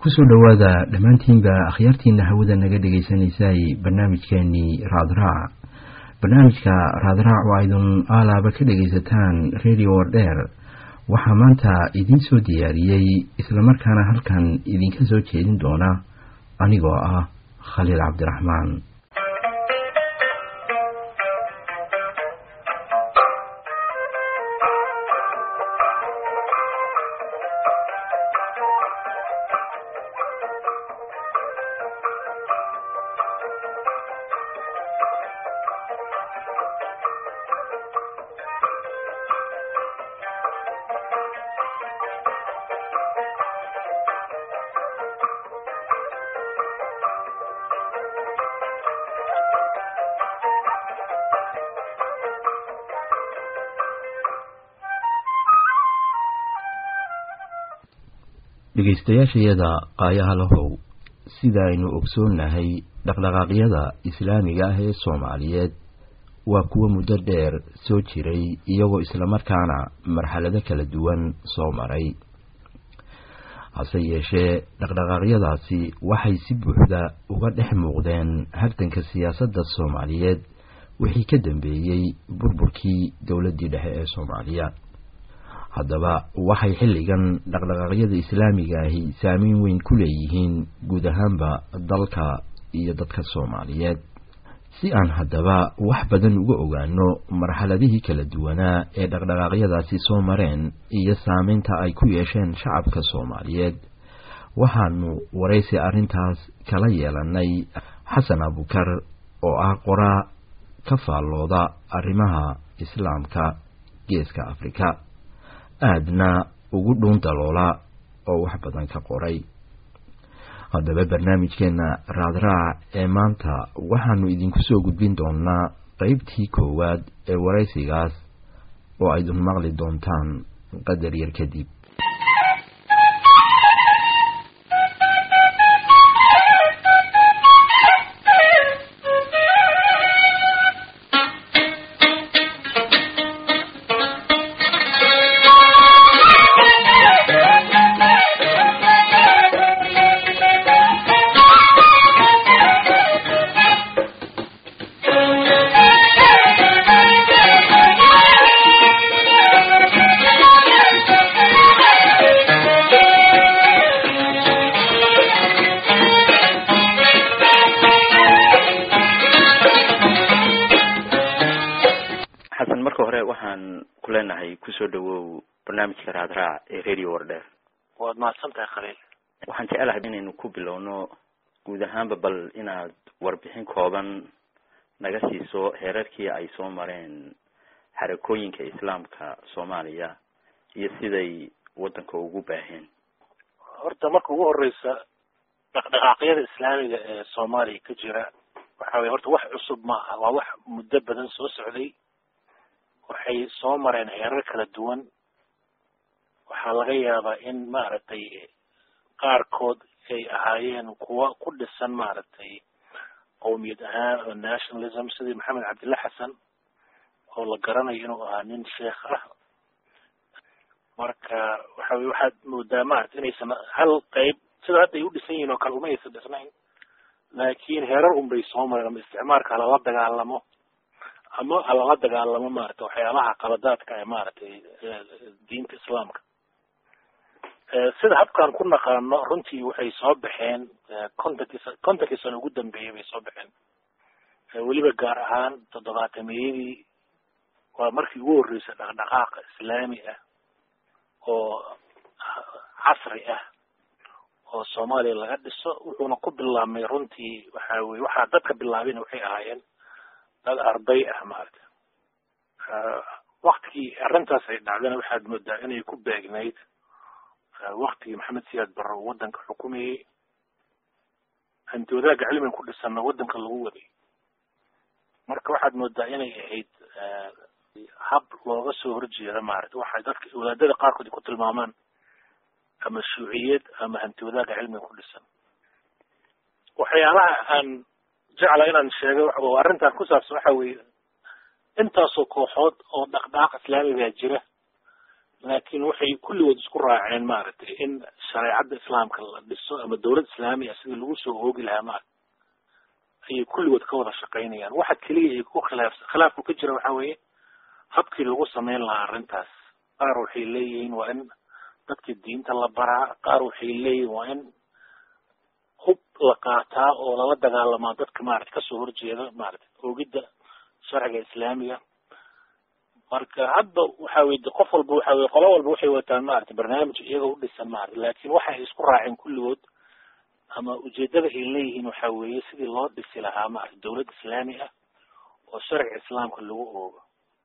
kusoo dhowaada dhammaantiinba akhyaartiina hawada naga dhagaysanaysay barnaamijkeenii raadraac barnaamijka raadraac waa idin aalaaba ka dhagaysataan radio wardheer waxaa maanta idiin soo diyaariyey islamarkaana halkan idinka soo jeedin doona anigoo ah khaliil cabdiraxmaan dhegaystayaashayada qaayaha lahow sida aynu ogsoonnahay dhaqdhaqaaqyada islaamiga ah ee soomaaliyeed waa kuwo muddo dheer soo jiray iyagoo islamarkaana marxalado kala duwan soo maray hase yeeshee dhaqdhaqaaqyadaasi waxay si buuxda uga dhex muuqdeen hartanka siyaasadda soomaaliyeed wixii ka dambeeyey burburkii dowladdii dhexe ee soomaaliya haddaba waxay xilligan dhaqdhaqaaqyada islaamiga ahi saameyn weyn ku leeyihiin guud ahaanba dalka iyo dadka soomaaliyeed si aan haddaba wax badan uga ogaano marxaladihii kala duwanaa ee dhaqdhaqaaqyadaasi soo mareen iyo saameynta ay ku yeesheen shacabka soomaaliyeed waxaanu waraysi arrintaas kala yeelanay xasan abukar oo ah qoraa ka faallooda arrimaha islaamka geeska afrika aadna ugu dhuun daloola oo wax badan ka qoray haddaba barnaamijkeenna raadraac ee maanta waxaanu idinku soo gudbin doonaa qeybtii koowaad ee waraysigaas oo aydun maqli doontaan qadar yar kadib xasan marka hore waxaan ku leenahay kusoo dhawow barnaamijka raadraac ee radio wardheer waad mahadsan tahay khaliil waxaan jecelahay inaynu ku bilowno guud ahaanba bal inaad warbixin kooban naga siiso heerarkii ay soo mareen xarakooyinka islaamka soomaaliya iyo siday waddanka ugu baaheen horta marka ugu horeysa dhaqdhaqaaqyada islaamiga ee soomaaliya ka jira waxa weye horta wax cusub ma aha waa wax muddo badan soo socday waxay soo mareen heerar kala duwan waxaa laga yaabaa in maaragtay qaarkood ay ahaayeen kuwa ku dhisan maaragtay qowmiyad ahaan oo nationalism sidii maxamed cabdilla xasan oo la garanayo inuu ahaa nin sheekh ah marka waxa weye waxaad moodaa maarata inaysan hal qeyb sida hadda ay u dhisan yihiin oo kale uma aysan dhisnayn laakiin heerar un bay soo mareen ama isticmaalka halala dagaalamo ama halala dagaalamo maarata waxyaabaha qaladaadka ee maaragtay diinta islaamka sida habkaan ku naqaano runtii waxay soo baxeen kontonkii kontonkii sano ugu dambeeyay bay soo baxeen weliba gaar ahaan toddobaatameyadii waa markii ugu horreysay dhaqdhaqaaqa islaami ah oo casri ah oo soomaaliya laga dhiso wuxuuna ku bilaabmay runtii waxa weye waxaa dadka bilaabina waxay ahaayeen dad arday ah maarata waktigii arrintaas ay dhacdana waxaad moodaa inay ku beegnayd waktigii maxamed siyaad barre uu waddanka xukumayey hanti wadaagga cilmiga ku dhisanna waddanka lagu waday marka waxaad moodaa inay ahayd hab looga soo horjeeda maarata waxay dadka wadaadada qaarkood ay ku tilmaamaan ama shuuciyad ama hanti wadaagga cilmiga ku dhisan waxyaalaha aan jecla inaan sheego oo arrintan ku saabsan waxa weeye intaasoo kooxood oo dhaqdhaqaaq islaamigaa jira laakiin waxay kulligood isku raaceen maaragtay in shareecadda islaamka la dhiso ama dawlad islaamiya sidii lagu soo oogi lahaa maarata ayay kulligood ka wada shaqaynayaan waxa keliya ay ku khilaaf khilaafku ka jira waxa weeye habkii lagu sameyn lahaa arrintaas qaar waxay leeyihiin waa in dadka diinta la baraa qaar waxay leeyihiin waa in hub la qaataa oo lala dagaalamaa dadka maarata kasoo horjeeda maarata oogidda sharciga islaamiga marka hadda waxa weye qof walba waxa weye qolo walba waxay wataan maarata barnaamij iyaga u dhisan maarata laakin waxa ay isku raaceen kulligood ama ujeedada ay leeyihiin waxa weeye sidii loo dhisi lahaa maarata dawlad islaami ah oo sharciga islaamka lagu oogo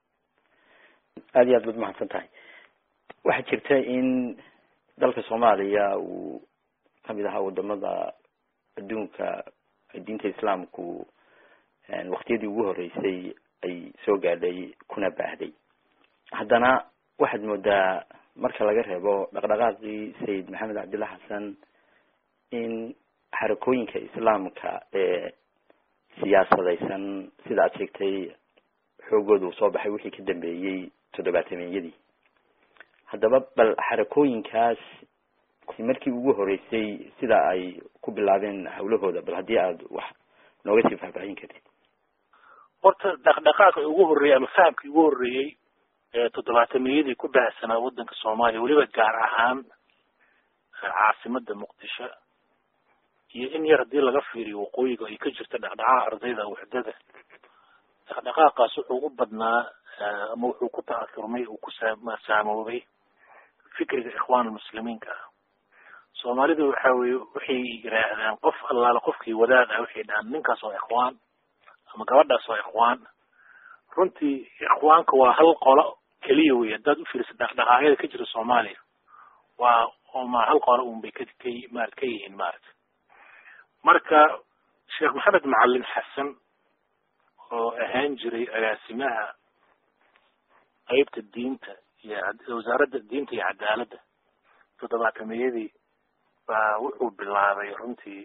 aada iyo aad baad mahadsan tahay waxaa jirta in dalka soomaaliya uu kamid ahaa wadamada adduunka diinta islaamku waktiyadii ugu horeysay ay soo gaadhay kuna baahday haddana waxaad moodaa marka laga reebo dhaqdhaqaaqii sayid maxamed cabdillah xasan in xarakooyinka islaamka ee siyaasadaysan sida aad sheegtay xoogooda uu soo baxay wixii ka dambeeyey toddobaatameyadii haddaba bal xarakooyinkaas markii ugu horeysay sida ay ku bilaabeen hawlahooda bal haddii aad wax nooga sii faahfaahin kartid horta dhaqdhaqaaqa ugu horreeyey ama fahamkii ugu horreeyey ee toddobaatameyadii ku baahsanaa waddanka soomaaliya weliba gaar ahaan caasimada muqdisho iyo in yar haddii laga fiiriyo waqooyiga ay ka jirta dhaqdhaqaaqa ardayda waxdada dhaqdhaqaaqaas wuxuu u badnaa ama wuxuu ku ta'asurmay uu ku saamoobay fikriga ikhwaan muslimiinka ah soomaalidu waxa weye waxay yidhaahdaan qof allaala qofkii wadaad ah waxay dhahaan ninkaas waa ikhwaan ama gabadhaas waa ikhwaan runtii ikhwaanka waa hal qolo keliya wey haddaad ufiirisa dhaqdhaqaaqyada ka jira soomaaliya waa oma hal qolo un bay ka ka marat ka yihiin maarata marka sheekh maxamed macalin xasan oo ahaan jiray agaasimaha qeybta diinta iyo wasaaradda diinta iyo cadaaladda toddobaatameyadii baa wuxuu bilaabay runtii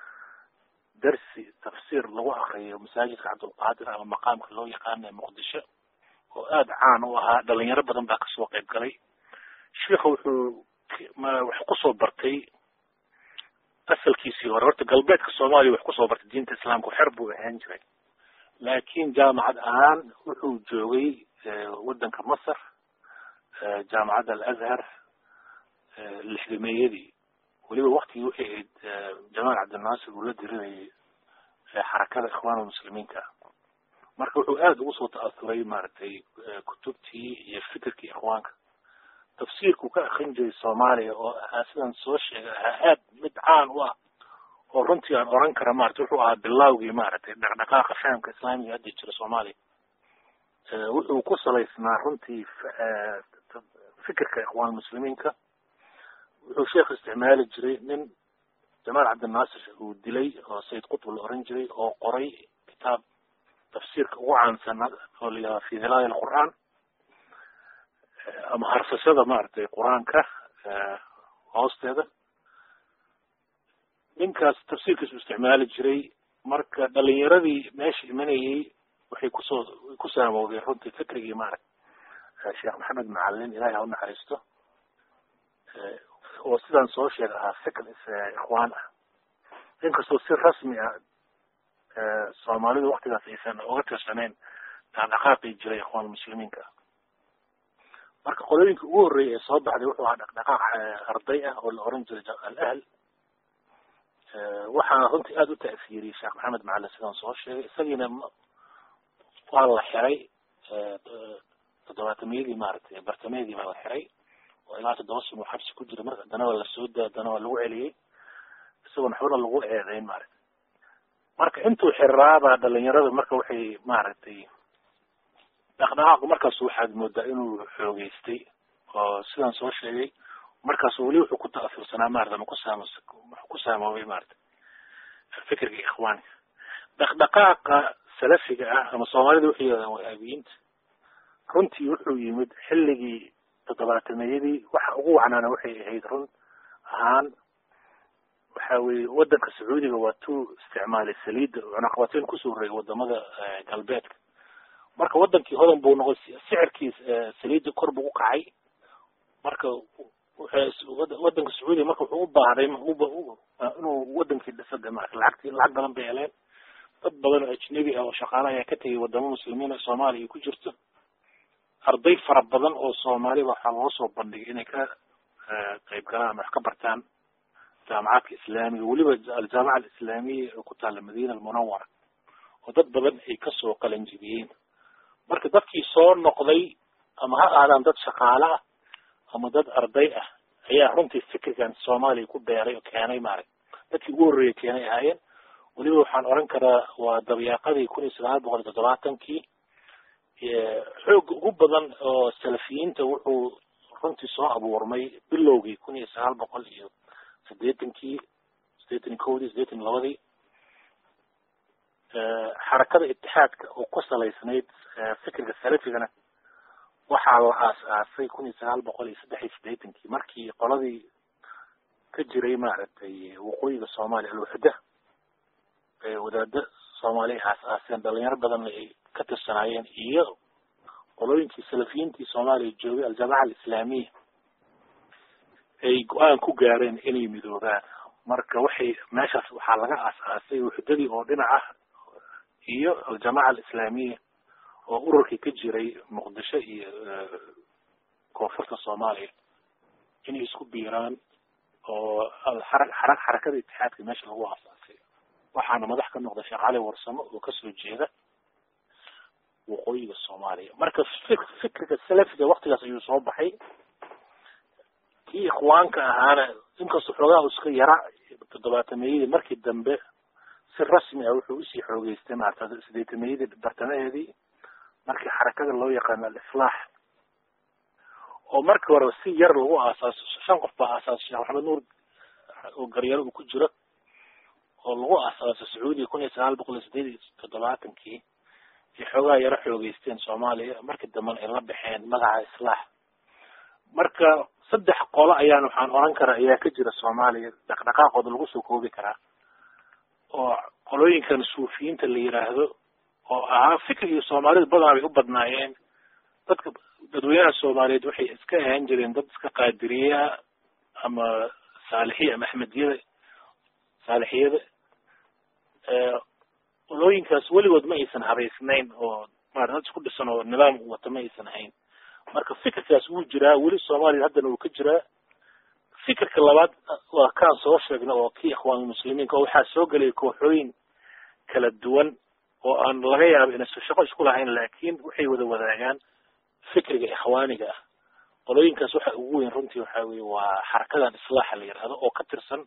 darsi tafsiir lagu akriyo masaajidka cabdulqaadir ama maqaamka loo yaqaana ee muqdisho oo aada caan u ahaa dhalinyaro badan baa kasoo qayb galay sheikha wuxuu wax kusoo bartay asalkiisii hore horta galbeedka soomaaliya wax kusoo bartay diinta islaamka xer buu ahaan jiray laakin jaamacad ahaan wuxuu joogay waddanka masar jaamacadda alazhar lixdameeyadii weliba waktigii waxay ahayd jamaal cabdinaasir uu la dirinayay xarakada ikhwaan muslimiinka marka wuxuu aada ugu soo ta'asuray maaragtay kutubtii iyo fikirkii ikhwaanka tafsiirkuu ka akrin jiray soomaaliya oo ahaa sidaan soo sheegay ahaa aad mid caan u ah oo runtii aan oran kara maarata wuxuu ahaa bilawgii maaragtay dhaqdhaqaaqa fahamka islaamiga hadda jira soomaaliya wuxuu ku salaysnaa runtii fikirka ikhwaan muslimiinka wuxuu sheekh isticmaali jiray nin jamaal cabdinaasir uu dilay oo sayid qutb la oran jiray oo qoray kitaab tafsiirka ugu caansan oo la yihahda fi hilaaya alqur'aan ama harsashada maaragtay qur-aanka hoosteeda ninkaas tafsiirkiisu isticmaali jiray marka dhalinyaradii meesha imanayay waxay kusoo ku saamoobeen runtii fikrigii maaragta sheekh maxamed macalin ilahay ha unaxariisto oo sidaan soo sheega ahaa fikr ikhwaan ah inkastoo si rasmi ah soomaalidu waktigaas aysan uga tirsaneyn dhaqdhaqaaqii jiray ikhwaan muslimiinka marka qolooyinka ugu horreeyay ee soo baxday wuxuu ahaa dhaqdhaqaaq arday ah oo la oran jiray alahl waxaana runtii aada u ta'siiriyey sheekh maxamed macalin sidaan soo sheegay isagiina waa la xiray toddobaatameyadii maaragtay bartameedii baa la xiray oo ilaa toddoba sano xabsi ku jira marka haddana waa lasoo daa haddana waa lagu celiyey isagoon waxbana lagu eedeyn maaragtay marka intuu xiraabaa dhalinyarada marka waxay maaragtay dhaqdhaqaaqu markaas waxaad moodaa inuu xoogeystay oo sidaan soo sheegay markaasu weli wuxuu ku ta'asursanaa maarata ma kusaam wuxuu ku saamoobay maarata fikirka ikhwaanka dhaqdhaqaaqa salafiga ah ama soomaalida waxay yidhahdaan wahaabiyiinta runtii wuxuu yimid xilligii toddobaatameyadii waxa ugu wacnaana waxay ahayd run ahaan waxa weye waddanka sacuudiga waa tuu isticmaalay saliidda cunaqabateyn kusoo horeeyay wadamada galbeedka marka wadankii hodan buu noqday sicirkii saliidda kor buu u kacay marka wadanka sacuudiya marka wuxuu u baahday inuu wadankii dhisada marka lacagti lacag badan bay heleen dad badan oo ajnebi ah oo shaqaale ayaa ka tegay wadamo muslimiin soomaaliya ku jirto arday fara badan oo soomaaliya waxaa loo soo bandhigay inay ka qayb galaan ama wax ka bartaan jaamacaadka islaamiga weliba aljaamaca alislaamiya oo ku taala madiina almunawara oo dad badan ay kasoo qalanjibiyeen marka dadkii soo noqday ama ha aadaan dad shaqaale ah ama dad arday ah ayaa runtii fikirkan soomaaliya ku beeray oo keenay maarag dadkii ugu horreeyay keenay ahaayeen weliba waxaan oran karaa waa dabyaaqadii kun iyo sagaal boqol iyo toddobaatankii xoog ugu badan oo salafiyiinta wuxuu runtii soo abuurmay bilowgii kun iyo sagaal boqol iyo sideetankii sideetan iyo kowdii sideetan iyo labadii xarakada itixaadka oo ku salaysnayd fikirka salafigana waxaa la aas-aasay kun iyo sagaal boqol iyo saddex iyo sideetankii markii qoladii ka jiray maaragtay waqooyiga soomaaliya alwaxda wadaada soomaaliya aas-aaseen dhalinyaro badan ay ka tirsanaayeen iyo qolooyinkii salafiyiintii soomaaliya joogay aljamaca alislaamiya ay go-aan ku gaareen inay midoobaan marka waxay meeshaas waxaa laga aas-aasay wuxdadii oo dhinac ah iyo aljamaca alislaamiya oo ururkii ka jiray muqdisho iyo koonfurta soomaaliya inay isku biiraan oo xara xara xarakada itixaadka meesha lagu aasaasay waxaana madax ka noqday sheekh cali warsamo oo kasoo jeeda waqooyiga soomaaliya marka fik fikirka salafiga waktigaas ayuu soo baxay kii ikhwaanka ahaana inkastoo xoogaha iska yara toddobaatameyadii markii dambe si rasmi ah wuxuu usii xoogeystay maarata sideetameyadii bartamaheedii markii xarakada loo yaqaano alislaax oo markii hore si yar lagu aasaaso shan qof baa aasaasay sheekh maxamed nuur oo garyaro uu ku jiro oo lagu aasaaso sacuudiya kun iyo sagaal boqol iyo sideed iyo toddobaatankii ay xoogaha yaro xoogeysteen soomaaliya markii dambena ay la baxeen magaca islaax marka saddex qolo ayaan waxaan oran karaa ayaa ka jira soomaaliya dhaqdhaqaaqooda lagu soo koobi karaa oo qolooyinkan suufiyiinta la yiraahdo oo ahaa fikirkii soomaalida badanaa bay u badnaayeen dadka dadweynaha soomaaliyeed waxay iska ahaan jireen dad iska qaadiriya ama saalixiya ama axmediyada saalixiyada qolooyinkaas weligood ma aysan habaysnayn oo maarata dad isku dhisan oo nidaam wata ma aysan ahayn marka fikirkaas wuu jiraa weli soomaaliya haddana wuu ka jiraa fikirka labaad waa kaan soo sheegna oo kii ikhwaan muslimiinka oo waxaa soo gelaya kooxooyin kala duwan oo aan laga yaabo inaysan shaqo isku lahayn laakiin waxay wada wadaagaan fikriga ikhwaaniga ah qolooyinkaas waxa ugu weyn runtii waxa weye waa xarakadan islaaxa la yihahdo oo ka tirsan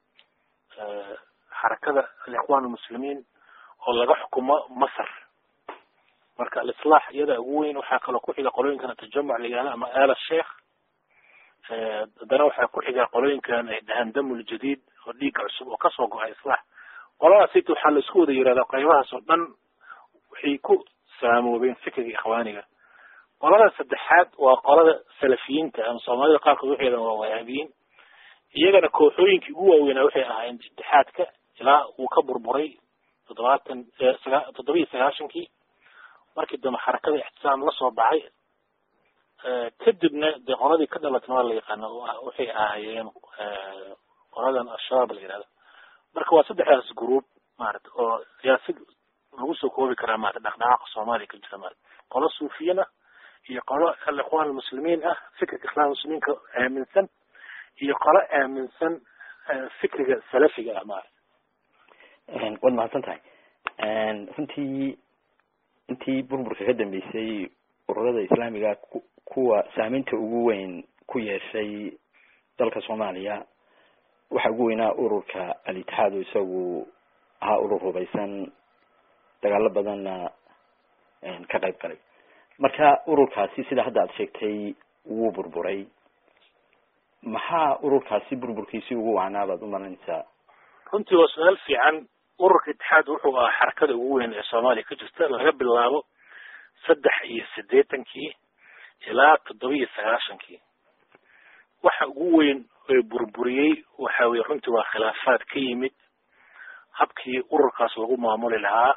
xarakada alikhwaan almuslimiin oo laga xukumo masar marka alislaax iyada ugu weyn waxaa kaloo ku xiga qolooyinkan tajamuc la yihahdo ama aala sheikh haddana waxaa ku xiga qolooyinkan ay dhahaan damul jadiid oo dhiigga cusub oo kasoo go-ay islaax qoladaas ita waxaa la isku wada yihahdaa qaybahaas oo dhan waxay ku saamoobeen fikriga ikhwaaniga qolada saddexaad waa qolada salafiyiinta ama soomaalida qaarkood waxay yidhahan waa wahaabiyiin iyagana kooxooyinkii ugu waaweynaa waxay ahaayeen itixaadka ilaa uu ka burburay toddobaatan saga toddoba iyo sagaashankii markii dambe xarakada ixtisaam lasoo baxay kadibna dee qoladii ka dhalatna waa la yaqaana waxay ahaayeen qoladan al-shabaab la yihahdo marka waa saddexdaas group maarata oo ayaa si lagu soo koobi karaa maarata dhaqdhaqaaqa soomaaliya ka jira maarata qolo suufiyin ah iyo qolo alikhwaan almuslimiin ah fikirka islaam muslimiinka aaminsan iyo qolo aaminsan fikriga salafiga ah maarata waad mahadsan tahay runtii intii burburka ka dambeysay ururada islaamiga ku kuwa saameynta ugu weyn ku yeeshay dalka soomaaliya waxaa ugu weynaa ururka al-itixaad oo isagu ahaa urur hubaysan dagaalo badanna ka qayb galay marka ururkaasi sida hadda aad sheegtay wuu burburay maxaa ururkaasi burburkiisi ugu wacnaa baad umalanaysaa runtii waa su-aal fiican ururka itixaad wuxuu ahaa xarakada ugu weyn ee soomaaliya ka jirta laga bilaabo saddex iyo siddeetankii ilaa toddoba iyo sagaashankii waxa ugu weyn ee burburiyey waxa weye runtii waa khilaafaad ka yimid habkii ururkaas lagu maamuli lahaa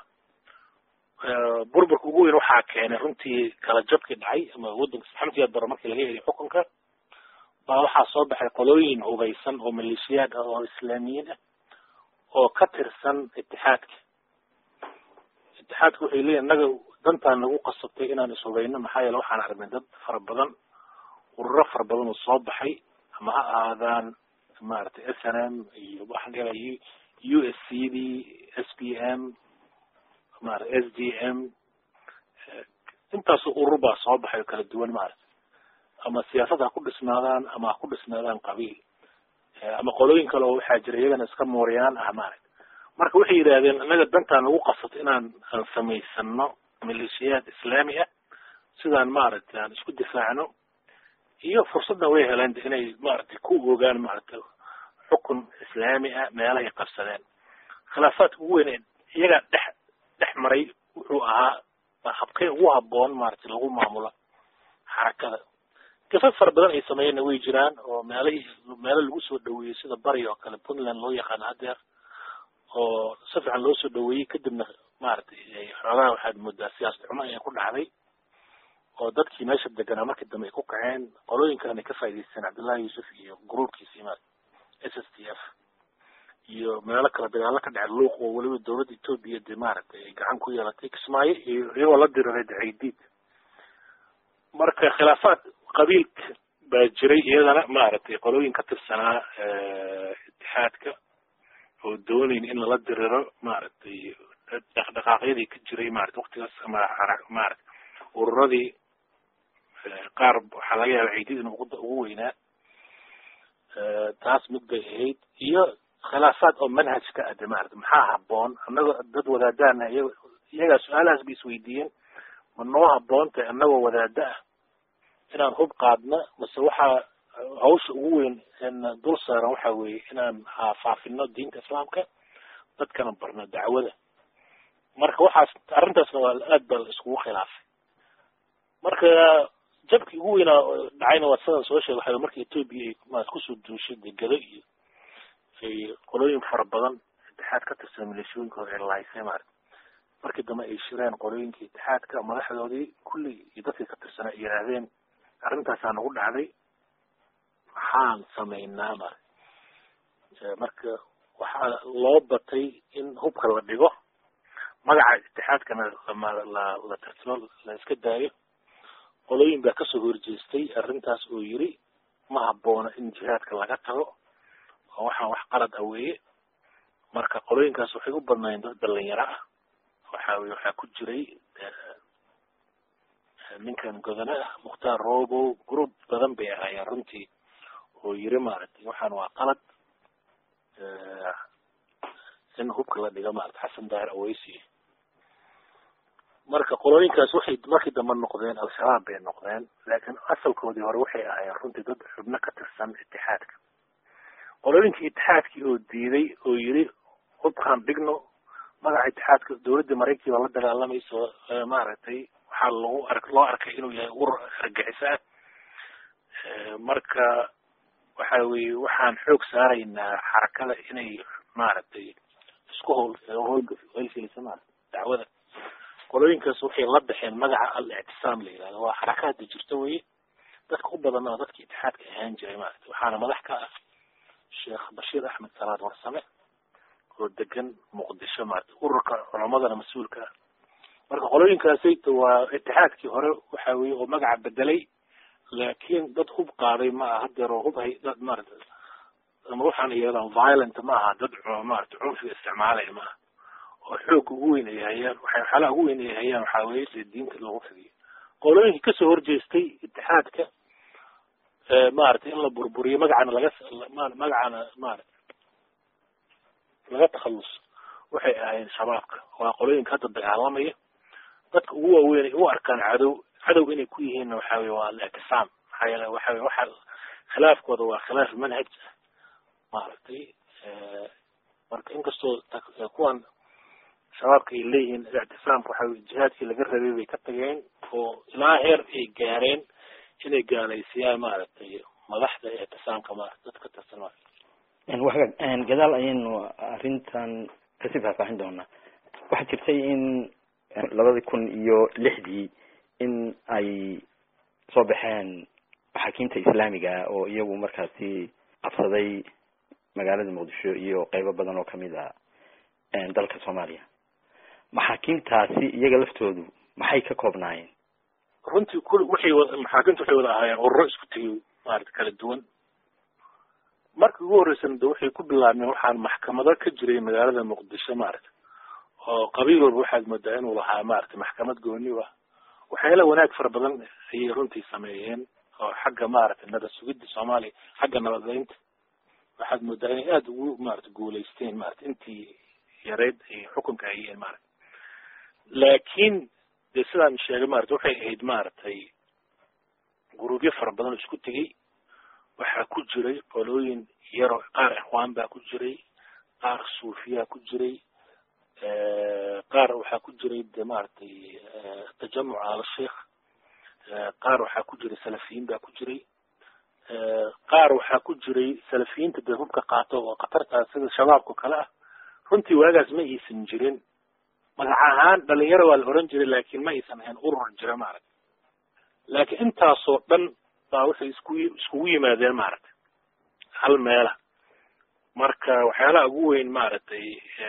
burburka ugu weyn waxaa keenay runtii kala jabkii dhacay ama waddanka maxamed yaad bare markii laga heliy xukunka baa waxaa soo baxay qolooyin hubaysan oo maleeshiyaad ah oo islaamiyiin ah oo ka tirsan itixaadka itixaadka waxay leeyihin innaga dantaan nagu qasabtay inaan ishubayno maxaa yeele waxaan aragnay dad fara badan ururo fara badan oo soo baxay ama ha ahaadaan maaragtay s n m iyo waxaan dhihi u s c d s p m maarata s d m intaasoo urur baa soo baxay oo kala duwan maarata ama siyaasad ha ku dhisnaadaan ama ha ku dhisnaadaan qabiil ama qolooyin kale oo waxaa jira iyagana iska mooriyaan ah maaragta marka waxay yidhahdeen innaga dantaan nagu qasato inaan aan samaysano maleeshiyaad islaami ah sidaan maaragtay aan isku difaacno iyo fursadna way heleen inay maaragtay ku ogaan maaragtay xukun islaami ah meelahay qabsadeen khilaafaadka ugu weyn ee iyagaa dhex dhex maray wuxuu ahaa habkay ugu haboon maaragtay lagu maamulo xarakada gafaf fara badan ay sameeyeenna way jiraan oo meelahii meelo lagu soo dhaweeyey sida bari oo kale puntland loo yaqaano hadeer oo si fiican loo soo dhaweeyey kadibna maaragtay xoogaha waxaad moodaa siyaasad xumo ayaa ku dhacday oo dadkii meesha deganaa markii dambe ay ku kaceen qolooyinkan ay ka faa'idaysteen cabdullahi yuusuf iyo gruubkiisii ma s s t f iyo meelo kale dagaalo ka dhacay luuq oo weliba dawladda etoobiya dee maaragtay ay gacan ku yeelatay kismaayo iyo iyagoo la diriray dacaydiid marka khilaafaad qabiilka baa jiray iyadana maaragtay qolooyin ka tirsanaa itixaadka oo doonayn in lala diriro maaragtay dhaqdhaqaaqyadii ka jiray maarata waktigaas ama maarata ururadii qaar waxaa laga yaaba ciidid inuu ugu weynaa taas mid bay ahayd iyo khilaafaad oo manhajka ade maarata maxaa haboon annago dad wadaadaana iy iyagaa su-aalahaas bay isweydiiyeen ma noo haboontahay annagoo wadaada ah inaan hub qaadna mase waxaa hawsha ugu weyn n dul saaran waxa weeye inaan faafino diinta islaamka dadkana barno dacwada marka waxaas arrintaasna waa aad baa la iskugu khilaafay marka jabkii ugu weynaa dhacayna waa sidan soo sheegay waxa marka etoobiya ay maad kusoo duushay degado iyo ay qolooyin fara badan itixaad ka tirsan maleeshooyinkooda ay lahaysay maarata markii dambe ay shireen qolooyinkii itixaadka madaxdoodii kulli iyo dadkii ka tirsanaa ay yidhaahdeen arrintaasaa nagu dhacday maxaan samaynaa mara marka waxaa loo batay in hubka la dhigo magaca itixaadkana la la tartimo la iska daayo qolooyin baa kasoo horjeestay arrintaas oo yiri ma habboona in jihaadka laga tago oo waxaan wax qalad ah weeye marka qolooyinkaas waxay u badnaayeen dad dhalinyaro ah waxa weye waxaa ku jiray ninkan godane ah mukhtaar robo group badan bay ahaayeen runtii oo yiri maaragtay waxaan waa qalad in hubka la dhigo maarata xasan daahir aweysi marka qolooyinkaas waxay markii dambe noqdeen al-shabaab bay noqdeen laakiin asalkoodii hore waxay ahaayeen runtii dad xubno ka tirsan itixaadka qolooyinkii itixaadkii oo diiday oo yiri hubkaan dhigno magaca itixaadka dawladda maraykanki baa la dagaalamayso maaragtay waxaa lagu ar loo arkay inuu yahay urur argixis ah marka waxa weye waxaan xoog saaraynaa xarakada inay maaragtay isku howl howlgelisa maarata dacwada qolooyinkaas waxay la baxeen magaca al-ictisaam la yihahdo waa xaraka hadda jirta weye dadka u badan oo dadka itixaadka ahaan jiray maarata waxaana madax ka ah sheekh bashiir axmed salaad warsame oo degan muqdisho maarata ururka culamadana mas-uulka ah marka qolooyinkaasayta waa itixaadkii hore waxa weye oo magaca bedelay laakiin dad hub qaaday ma aha hadeer oo hub hay dad maarata ama waxaan yeelaan violent ma aha dad maarata cunfiga isticmaalaya ma aha oo xoog ugu weyn ay hayaan waxay waxyaalaha ugu weyn ay hayaan waxaa weye dee diinta loogu fidiyo qolooyinkii kasoo horjeestay itixaadka maaragtay in la burburiyo magacana laga magacana maarata laga takhalus waxay ahayn shabaabka waa qolooyinka hadda dagaalamaya dadka ugu waaweyn ay u arkaan cadow cadow inay ku yihiinna waxa weye waa al-ictisaam maxaa yeele waxa weye waxa khilaafkooda waa khilaaf manhaj ah maaragtay marka inkastoo kuwan shabaabka ay leeyihiin ictisaamka waxa weye jihaadkii laga rabay bay ka tageen oo ilaa heer ay gaareen inay gaalaysiyaan maaragtay madaxda ictisaamka maarata dadka tirsan maarata waxga gadaal ayaynu arrintan kasii faahfaahin doonaa waxaa jirtay in labadii kun iyo lixdii in ay soo baxeen maxaakiimta islaamiga ah oo iyagu markaasi qabsaday magaalada muqdisho iyo qeybo badan oo kamid a dalka soomaaliya maxaakiimtaasi iyaga laftoodu maxay ka koobnaayeen runtii kul waxay wa maxaakiimta waxay wada ahaayeen ururo isku tegay maarata kala duwan markii ugu horreysana de waxay ku bilaabmeen waxaan maxkamado ka jiray magaalada muqdisho maarata oo qabiil walba waxaad moodaa inuu lahaa maarata maxkamad gooni ah waxyaala wanaag fara badan ayay runtii sameeyeen oo xagga maarata nabad sugidda soomaaliya xagga nabadgeynta waxaad moodaa inay aada ugu maarata guulaysteen maarata intii yareyd ay xukunka hayeen maarata laakiin dee sidaan sheegay maarata waxay ahayd maaragtay guruubyo fara badan oo isku tegey waxaa ku jiray qolooyin yaroo qaar ikhwaan baa ku jiray qaar suufiyaa ku jiray qaar waxaa ku jiray de maaragtay tajamuc al sheikh qaar waxaa ku jiray salafiyiin baa ku jiray qaar waxaa ku jiray salafiyiinta dee hubka qaato oo khatartaa sida shabaabka kale ah runtii waagaas ma aysan jirin magac ahaan dhalinyaro waa la oran jiray laakiin ma aysan ahayn urur jira maaragta laakiin intaasoo dhan baa waxay isku iskugu yimaadeen maaragtay hal meela marka waxyaalaha ugu weyn maaragtay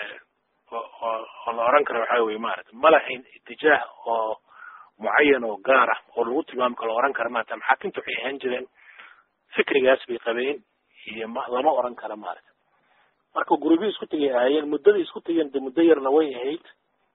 oo la oran karo waxaa weye maaragtay ma lahayn itijaah oo mucayan oo gaar ah oo lagu tilmaami karo la oran karo maarata maxaakiimta waxay ahaan jireen fikrigaas bay qabeen iyo ma lama oran karo maaragta marka gurubyo isku tegay ahaayeen muddada isku tegeen de muddo yarna way ahayd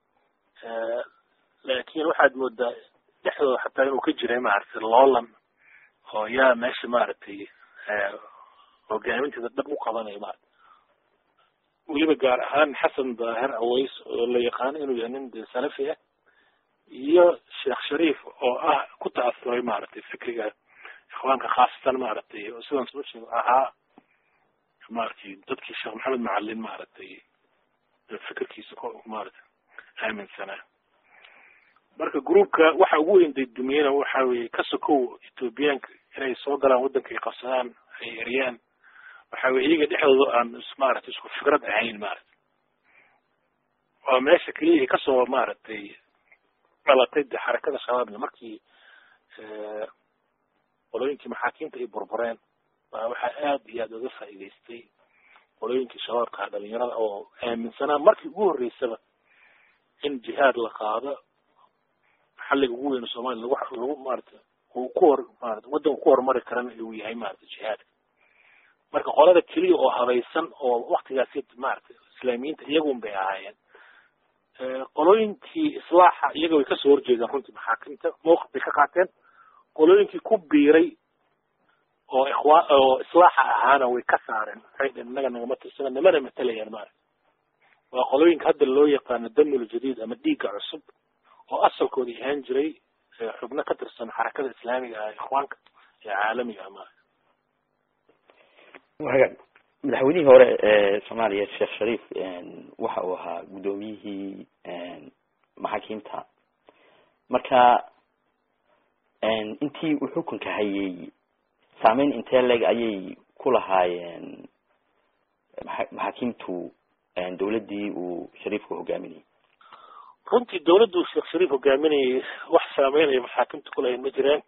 laakiin waxaad moodaa dhexdooda xataa inuu ka jiray maaragtay loolan oo yaa meesha maaragtay hogaaminteeda dhab u qabanaya maarata weliba gaar ahaan xasan daahir aways oo la yaqaano inuu yahay nin de salafi ah iyo sheekh shariif oo ah ku ta'asuray maaragtay fikriga ikhwaanka khaasatan maaragtay oo sidaan soo sheego ahaa maaragtay dadkii sheekh maxamed macalin maaragtay fikirkiisa ko maaragtay aaminsanaa marka groupka waxa ugu weyn daydumiyena waxa weeye ka sokow ethoobiyaanka inay soo galaan waddanka ay qabsadaan ay eryaan waxa weye iyaga dhexdooda aan maaragtay isku fikrad ahayn maaragtay waa meesha keliya ay kasoo maaragtay dhalatay de xarakada shabaabna markii qolooyinkii maxaakiimta ay burbureen baa waxaa aada iyo aada uga faa'iidaystay qolooyinkii shabaabka dhalinyarada oo aaminsanaa markii ugu horreysaba in jihaad la qaado xalliga ugu weyn soomaaliya lagu lagu maarata uu ku hor maarata waddanka ku horumari karana uu yahay maarata jihaadka marka qolada keliya oo habaysan oo waktigaasi maarata islaamiyiinta iyagun bay ahaayeen qolooyinkii islaaxa iyaga way kasoo horjeedeen runtii maxaakimta mawqif bay ka qaateen qolooyinkii ku biiray oo ikhwaa oo islaaxa ahaana way ka saareen waxay dheen innaga nagama tirsana namana matalayaan maarata waa qolooyinka hadda loo yaqaano damul jadiid ama dhiigga cusub oo asalkooda ahaan jiray xubno ka tirsan xarakada islaamiga ah ikhwaanka ee caalamiga ah maarata waga madaxweynihii hore ee soomaaliya sheekh shariif waxa uu ahaa guddoomiyihii maxaakiimta marka intii uu xukunka hayay saameyn intee leg ayay ku lahaayeen maa maxaakiimtu dawladdii uu shariifku hogaaminayay runtii dawladdu sheekh shariif hogaaminayay wax saameynaya maxaakimta kulahayn ma jiraan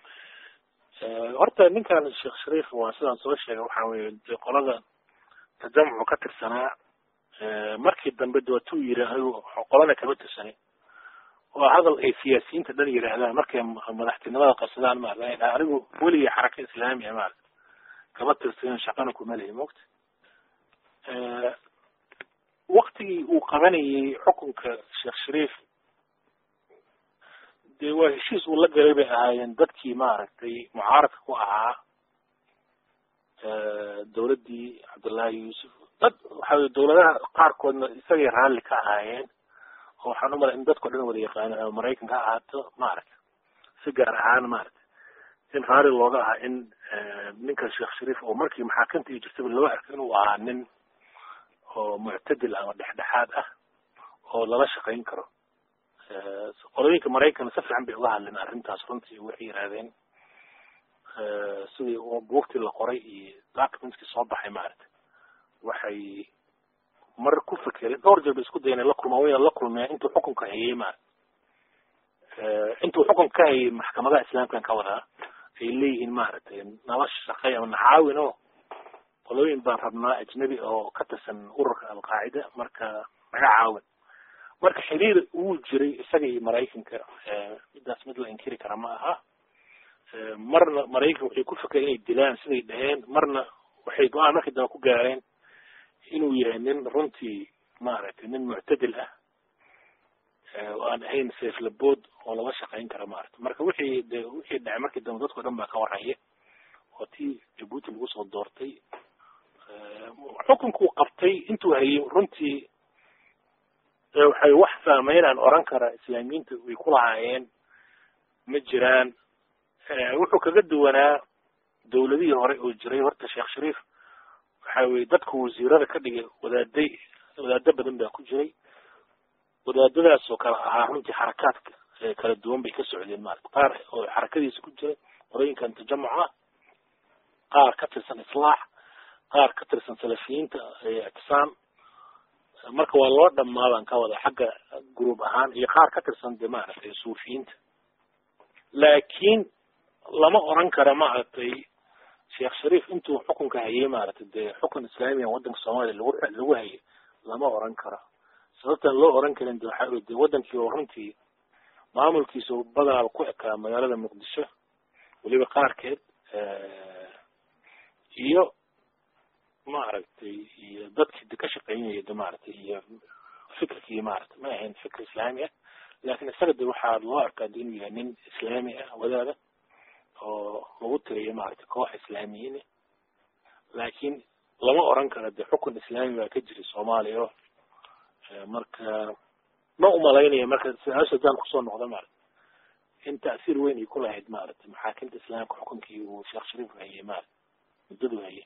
horta ninkan sheekh shariif waa sidaan soo sheegay waxa weye de qolada tajamucu ka tirsanaa markii dambe de watuu yiri anigu qolana kama tirsanin oo hadal ay siyaasiyiinta dhan yidhaahdaan markay madaxtinimada qabsadaan maarata anigu weligii xaraka islaamiya maarata kama tirsanin shaqana kuma lehi mogta waktigii uu qabanayay xukunka sheekh shariif de waa heshiis uu la galay bay ahaayeen dadkii maaragtay mucaaradka ku ahaa dawladdii cabdullaahi yuusuf dad waxa weye dawladaha qaarkoodna isagay raalli ka ahaayeen oo waxaan umalay in dadkao dhan wada yaqaano ama maraykanka ha ahaato maaragta si gaar ahaan maaragta in raalli looga ahaa in ninka sheekh shariif oo markii maxaakamta iyo jirtaba loo arko inuu ahaa nin oo muctadil ama dhexdhexaad ah oo lala shaqayn karo qolooyinka maraykan si fiican bay uga hadleen arrintaas runtii waxay yidhahdeen sidii buugtii la qoray iyo documentkii soo baxay maaragta waxay mar ku fekereen dhowr jeer bay isku dayen la kulmaan wayna la kulmeen intuu xukunka hayay maarata intuu xukunka ka hayay maxkamadaha islaamkan ka wadaa ay leeyihiin maaragtay nala shaqey ama nacaawin oo qolooyin baan rabnaa ajnabi oo ka tirsan ururka alqaacida marka naga caawin marka xiriir wuu jiray isaga iyo maraykanka midaas mid la inkiri kara ma aha marna maraykanka waxay ku fikray inay dilaan siday dhaheen marna waxay go-aan markii dambe ku gaareen inuu yahay nin runtii maaragtay nin muctadil ah oo aan ahayn seeflabood oo lala shaqayn kara maaragtay marka wixii de wixii dhacay markii dambe dadko dhan baa ka warhaya oo tii jabuuti lagu soo doortay xukunkuu qabtay intuu hayay runtii waxay wax saameyn aan oran kara islaamiyiinta way ku lahaayeen ma jiraan wuxuu kaga duwanaa dawladihii hore oo jiray horta sheekh shariif waxa weye dadka wasiirada ka dhigay wadaaday wadaado badan baa ku jiray wadaadadaas oo kale ahaa runtii xarakaadka kala duwan bay ka socdeen maarata qaar oo xarakadiisa ku jiray qolooyinkan tajamuca qaar ka tirsan islaax qaar ka tirsan salafiyiinta ictisaam marka waa loo dhamaa baan ka wada xagga group ahaan iyo qaar ka tirsan de maaragtay suufiyiinta laakiin lama oran kara maaragtay sheekh shariif intuu xukunka hayay maaragtay dee xukun islaamiya waddanka soomaaliya lagu lagu hayay lama oran karo sababtaan loo oran karin de waxaa weye de waddankii oo runtii maamulkiisa badaal ku ekaa magaalada muqdisho weliba qaarkeed iyo maaragtay iyo dadkii de ka shaqeynaya de maaragtay iyo fikirkii maaragtay ma ahayn fikir islaami ah laakin isaga de waxaa loo arkaa de inuu yahay nin islaami ah wadaada oo lagu tiriyo maaragtay koox islaamiyiin laakiin lama oran karo de xukun islaami baa ka jira soomaaliya o marka ma umalaynaya marka su-aasha hadaan kusoo noqda maaragta in ta'siir weyn ay ku lahayd maaragtay maxaakimta islaamka xukunkii uu sheekh shariif hayay maarata muddadu hayay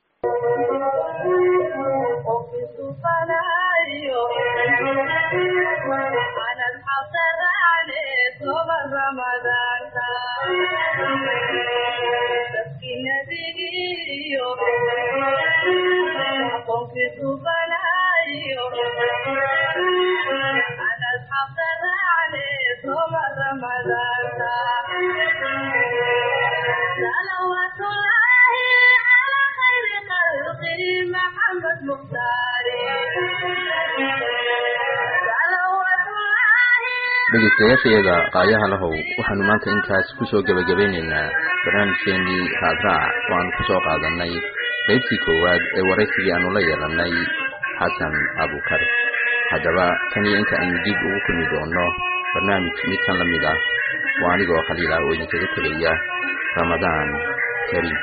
dhegeystayaashayada qaayaha lahow waxaanu maanta intaas kusoo gebagabeyneynaa barnaamijkeenii raadraac oo aanu kusoo qaadanay qaybtii koowaad ee waraysigii aanu la yeelanay xasan abukar haddaba tan iyo inta aynu dib ugu kulmi doono barnaamij midkan la mid ah waa anigoo khaliil ah oo idinkaga tegaya ramadaan kariim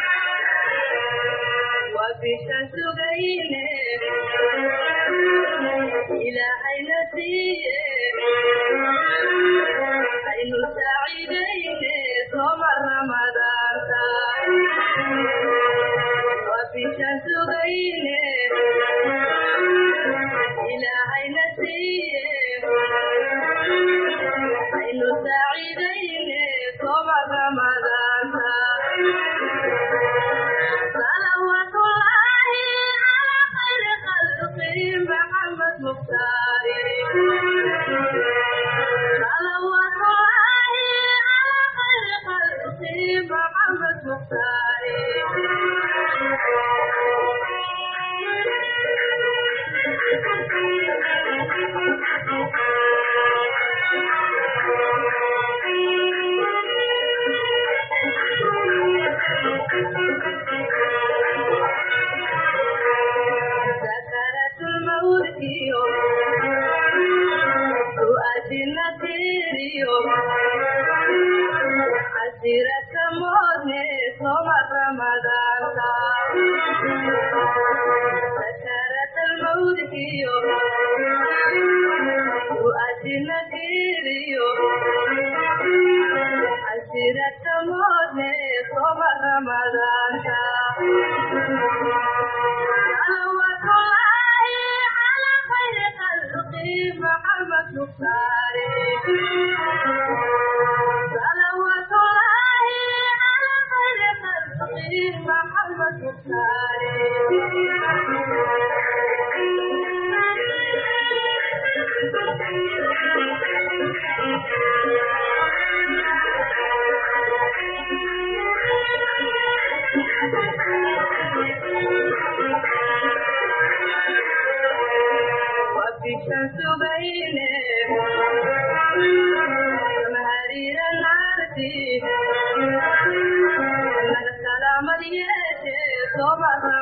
Thank you.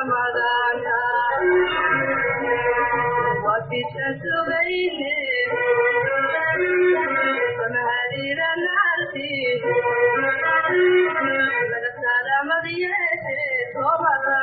Thank you.